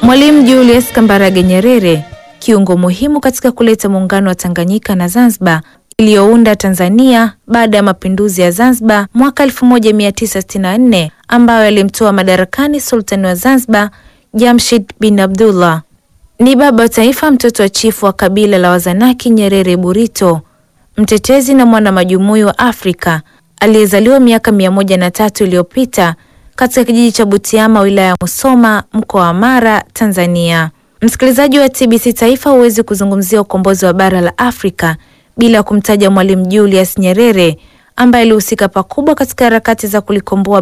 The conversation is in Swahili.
Mwalimu Julius Kambarage Nyerere, kiungo muhimu katika kuleta muungano wa Tanganyika na Zanzibar iliyounda Tanzania baada ya mapinduzi ya Zanzibar mwaka 1964 ambayo yalimtoa madarakani sultani wa Zanzibar Jamshid bin Abdullah. Ni baba wa taifa, mtoto wa chifu wa kabila la Wazanaki Nyerere Burito, mtetezi na mwana majumui wa Afrika aliyezaliwa miaka mia moja na tatu iliyopita katika kijiji cha Butiama wilaya ya Musoma mkoa wa Mara Tanzania. Msikilizaji wa TBC Taifa, huwezi kuzungumzia ukombozi wa bara la Afrika bila kumtaja Mwalimu Julius Nyerere ambaye alihusika pakubwa katika harakati za kulikomboa